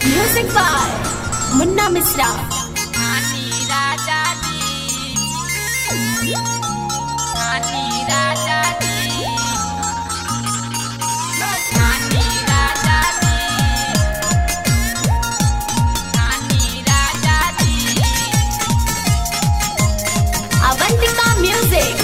Music by Munna Misra. नानी राजा जी नानी राजा जी नानी राजा जी नानी राजा जी Avantika Music.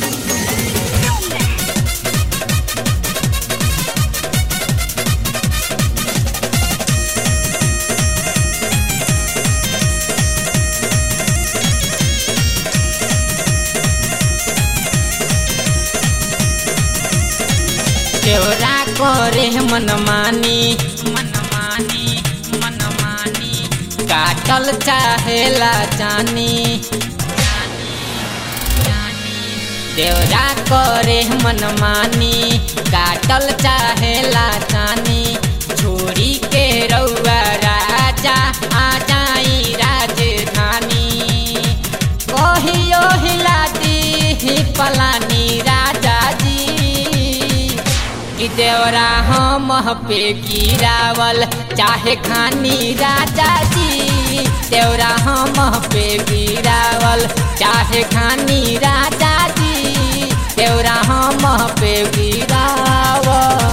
केवरा करे मनमानी मनमानी मनमानी काटल चाहेला जानी देवरा करे मनमानी काटल चाहेला जानी छोड़ी के रउआ राजा आ जाई राजधानी कहियो हिला दी पलानी राजा जी कि देवरा हम पे गिरावल चाहे खानी राजा जी देवरा हम पे गिरावल चाहे खानी राजा जी देवरा हम पे गिरावल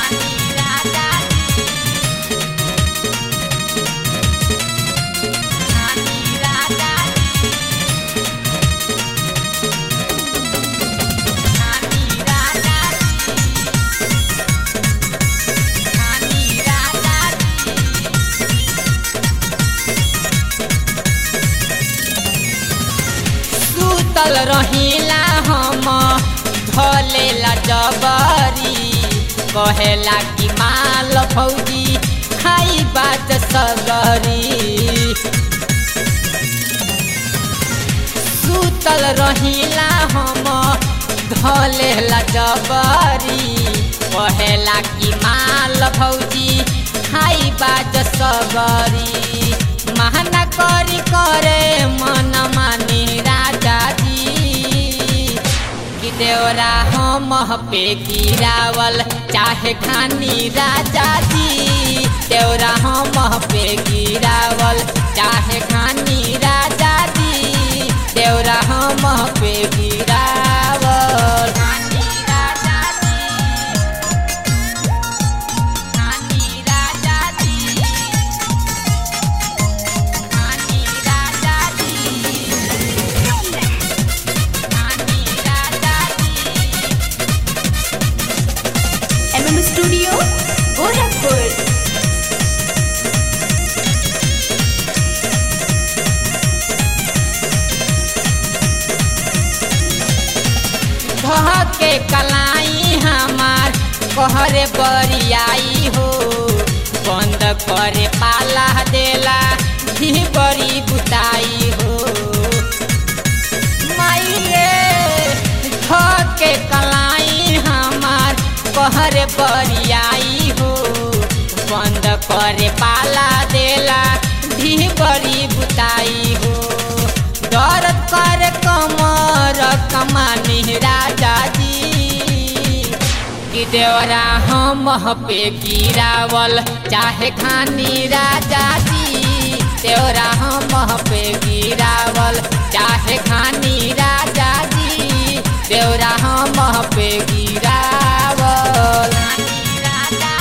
सुतल रहिला हम धलेला जबरी कहेला कि माल फौजी खाई बात सगरी सुतल रहिला हम धलेला जबरी कहेला कि माल फौजी खाई बात सगरी महना करी करे मन मानी राजा जी कि देवरा हम पे गिरावल चाहे खानी राजा जी देवरा हम पे गिरावल चाहे खानी राजा जी देवरा हम पे गिरावल खानी राजा जी खानी राजा जी खानी राजा जी खानी राजा जी MM Studio, Gorakhpur. धह के कलाई हमार कहरे बरियाई हो बंद करे पाला देला भी बड़ी बुताई हो माई रे धह के कलाई हमार कहरे बरियाई हो बंद करे पाला देला भी बड़ी बुताई हो दर्द कर कमर कमानी राजा जी कि देवरा हम पे गिरावल चाहे खानी राजा जी देवरा हम पे गिरावल चाहे खानी राजा जी देवरा हम पे गिरावल राजा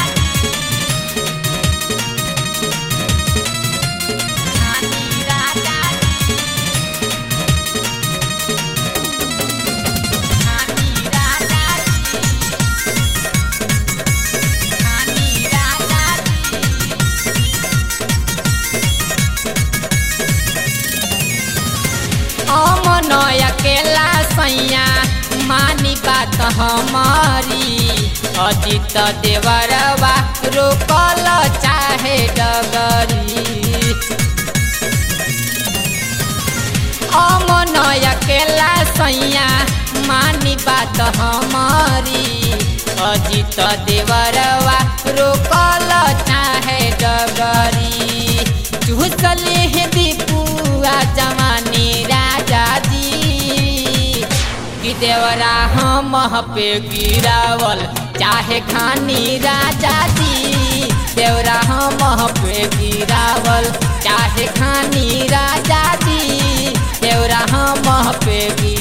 जी राजा खानी राजा खानी राजा अमन अकेला सैया मानी बात हमारी अजित देवरवा रोकल चाहे डगरी अमन अकेला सैया मानी बात हमारी अजित देवरवा रोकल चाहे डगरी चूसले हे दीपुआ जवानी राजा जी कि देवरा हम पे गिरावल चाहे खानी राजा जी देवरा हम पे गिरावल चाहे खानी राजा जी देवरा हम पे गिरावल